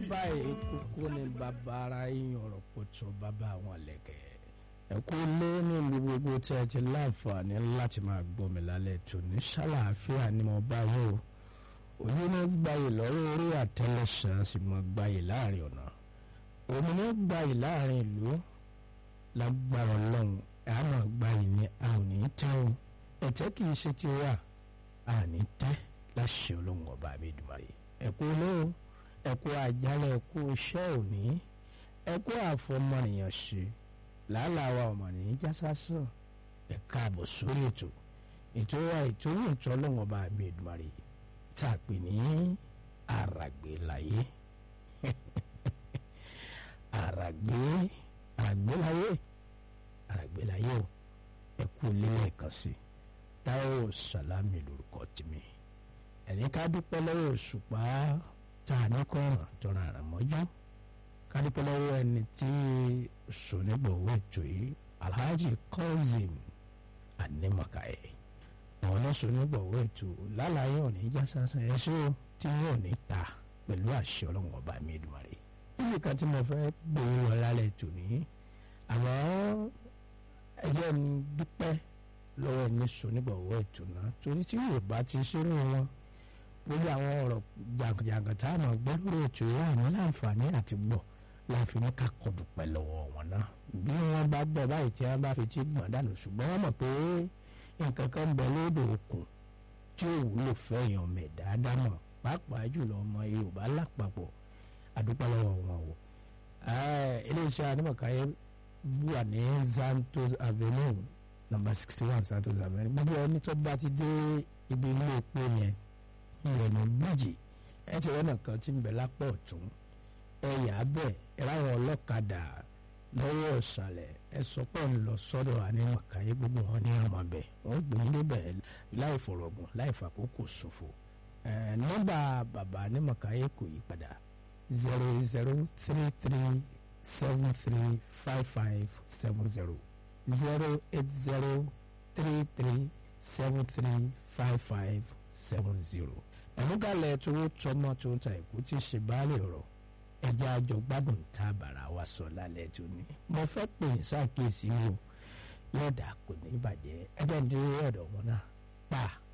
báyìí kókó ní bàbá ara yín ọ̀rọ̀ pọ̀tọ́ bàbá àwọn lẹ̀kẹ̀. ẹ kú lé nílùú gbogbo tí ẹ ti láǹfààní láti máa gbọ́ mi lálẹ́ tó ní ṣàlàáfíà ni mo bá yín o. òye ní gbayì lọ́wọ́ orí àtẹlẹsàn sì mọ gbayì láàrin ọ̀nà. òun ní gbayì láàrin ìlú lágbára ọlọ́run ẹ̀ á máa gbayì ní a ò ní tẹ́ o. ẹ̀tẹ́ kì í ṣe ti wà a ní tẹ́ láṣẹ ọlọ́run ọba mi dùn báyìí. ẹ kú lé o ẹkú àjálẹ̀ ẹkú iṣẹ́ òní ẹkú àfọmọnìyàn ṣe làálàá wa ọmọnìyàn jásásán ẹ káàbọ̀ sórí ètò ètò wa ètò ní ìtọ́ ọlọ́wọ́n bá mi Èdùmàrè tá a pè ní àràgbé láyé àràgbé àràgbé láyé àràgbé láyé o ẹkú lílẹ̀ kan sí Táíwò Sàlámì lórúkọ tèmi ẹni ká dúpẹ́ lọ́wọ́ Òṣùpá tá a ní kọ́ràn tọ́ra àrà mọ́jú kádìpẹ́ lọ́wọ́ ẹni tí sọ̀nìgbọ̀wọ́ ètò yìí alhaji Kazeem Animakaye àwọn náà sọ̀nìgbọ̀wọ́ ètò lálàyé òní já sásán ẹ̀ṣọ́ tí yóò ní ta pẹ̀lú àṣẹ ọlọ́run ọba mi Èdùmàrè níbi kan tí mo fẹ́ gbòòrò wọn lálẹ́ ètò ní àmọ́ ẹjẹ́ ń dúpẹ́ lọ́wọ́ ẹni sọ̀nìgbọ̀wọ́ ètò náà torí tí yóò bá ti ṣeré wọn gbogbo àwọn ọ̀rọ̀ jàǹkàjàǹkàn tá a máa gbọ́ lórí ètò ìwé àwọn láǹfààní àti gbọ́ láàfin ní ká kọ́ dúpẹ́ lọ́wọ́ wọn náà bí wọ́n bá gbọ́ báyìí tí wọ́n bá fi tí gbọ̀n dànù ṣùgbọ́n wọ́n mọ̀ pé nǹkan kan bẹ lódò òkun tí ò wúlò fẹ́yàn ọmọ ẹ̀dá ádámọ̀ pàápàá jùlọ ọmọ Yorùbá lápapọ̀ àdúpẹ́ lọ́wọ́ wọn o. iléeṣẹ́ Animakaye wà ní Santos Avenue number sixty one Santos Avenue gbogbo ẹni tó bá ti dé ibi ilé epo yẹn ìrọ̀nà méjì ẹ ti rọ́nà kan tí ń bẹ lápá ọ̀tún ẹ yà á bẹ̀ ẹ ráwọn ọlọ́kadà lọ́wọ́ ọ̀sàlẹ̀ ẹ sọ pé ń lọ sọ́dọ̀ Animakaye gbogbo wọn ní ọmọ bẹ̀ wọ́n gbé yín débẹ̀ láì fọ̀rọ̀gùn láì fàkókò ṣòfò nọ́mbà bàbá Animakaye kò yí padà zero zero three three seven three five five seven zero zero eight zero three three seven three five five seven zero ẹ̀múgalẹ̀ tó tọmọ tó ń ta ẹ̀kú tí ṣe báàlì ọ̀rọ̀ ẹja àjọ gbádùn tá a bàrà wa sọ lálẹ́ tó ní. mo fẹ́ pè é ṣàkíyèsí o yọ̀dà kò ní bàjẹ́ ẹjẹ́ ń dúró ọ̀dọ̀ wọn náà pa